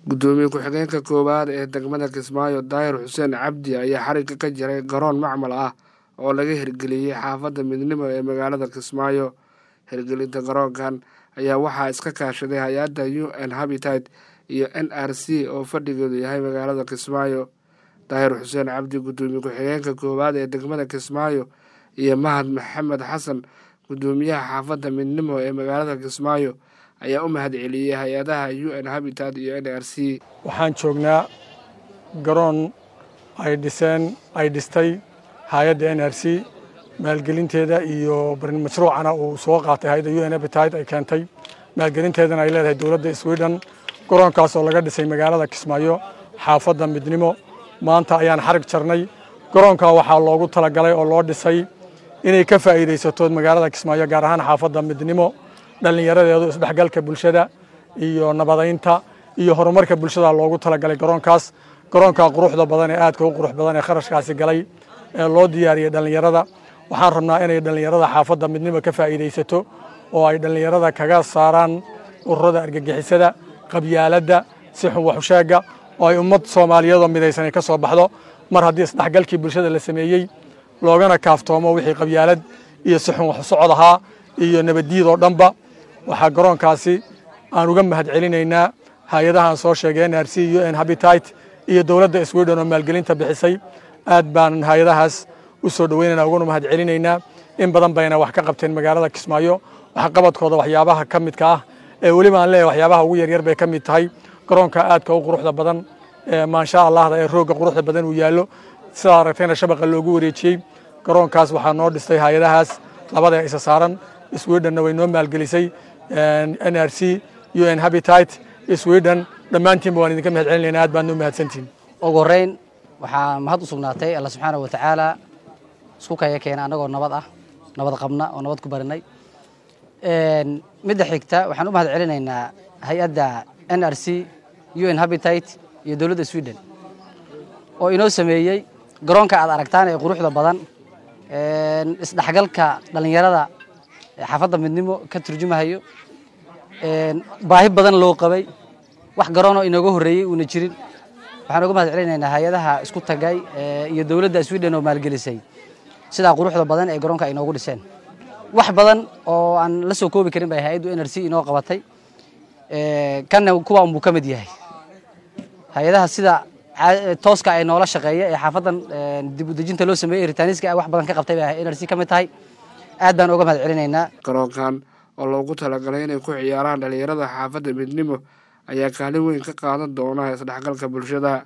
gudoomiye ku-xigeenka koowaad ee degmada kismaayo daahir xuseen cabdi ayaa xarigga ka jiray garoon macmal ah oo laga hirgeliyey xaafadda midnimo ee magaalada kismaayo hirgelinta garoonkan ayaa waxaa iska kaashaday hay-adda u n habitat iyo n r c oo fadhigeedu yahay magaalada kismaayo daahir xuseen cabdi gudoomiye ku-xigeenka koowaad ee degmada kismaayo iyo mahad maxamed xasan gudoomiyaha xaafadda midnimo ee magaalada kismaayo ayaa u mahad celiyey hay-adaha u n habitat iyo n r c waxaan joognaa garoon ay dhiseen ay dhistay hay-adda n r c maalgelinteeda iyo mashruucana uu soo qaatay hay-adda u n habitat ay keentay maalgelinteedana ay leedahay dowladda sweden garoonkaas oo laga dhisay magaalada kismaayo xaafadda midnimo maanta ayaan xarig jarnay garoonkaa waxaa loogu talagalay oo loo dhisay inay ka faa'iidaysato magaalada kismaayo gaar ahaan xaafadda midnimo dhallinyaradeedu isdhexgalka bulshada iyo nabadaynta iyo horumarka bulshada loogu talagalay garoonkaas garoonkaa quruxda badan ee aadka u qurux badan ee kharashkaasi galay ee loo diyaariyey dhallinyarada waxaan rabnaa inay dhallinyarada xaafadda midnimo ka faa'iidaysato oo ay dhallinyarada kaga saaraan ururada argagixisada qabyaaladda si xun waxusheega oo ay ummad soomaaliyeedoo midaysan ay ka soo baxdo mar haddii isdhexgalkii bulshada la sameeyey loogana kaaftoomo wixii qabyaalad iyo si xun wax socod ahaa iyo nabaddiid oo dhanba waxaa garoonkaasi aan uga mahad celinaynaa hay-adahaan soo sheegay n r c u n habitat iyo dowladda sweden oo maalgelinta bixisay aad baan hay-adahaas u soo dhoweynayna uguna mahad celinaynaa in badan bayna wax ka qabteen magaalada kismaayo waxqabadkooda waxyaabaha ka midka ah ee weliba aan leeyahay waxyaabaha ugu yaryar bay ka mid tahay garoonka aadka u quruxda badan ee maansha allahda ee roogga quruxda badan uu yaallo sidaa aragtayna shabaqa loogu wareejiyey garoonkaas waxaa noo dhistay hay-adahaas labada isa saaran swedhenna way noo maalgelisay n r c u n habitat sweden dhammaantiinba waan idinka mahad celinayna aad baan noo mahadsantihin ugu horreyn waxaa mahad u sugnaatay alla subxaana wa tacaala isku kaya keena annagoo nabad ah nabad qabna oo nabad ku barinay midda xigta waxaan u mahad celinaynaa hay-adda n r c u n habitat iyo dowladda sweden oo inoo sameeyey garoonka aad aragtaan ee quruxda badan isdhexgalka dhallinyarada xaafadda midnimo ka turjumahayo baahi badan loo qabay wax garoonoo inooga horreeyey uuna jirin waxaan uga mahad celinaynaa hay-adaha isku tagay iyo dowladda sweden oo maalgelisay sidaa quruxda badan ee garoonka ay inoogu dhiseen wax badan oo aan la soo koobi karin bay hay-addu n r c inoo qabatay kanna kuwa unbuu ka mid yahay hay-adaha sida tooska ay noola shaqeeya ee xaafaddan dib udejinta loo sameeyey ritaaniska wax badan ka qabtay bay n r c ka mid tahay aad baan uga mahad celinaynaa garoonkan oo loogu talagalay inay ku ciyaaraan dhallinyarada xaafadda midnimo ayaa kaalin weyn ka qaadan doona isdhexgalka bulshada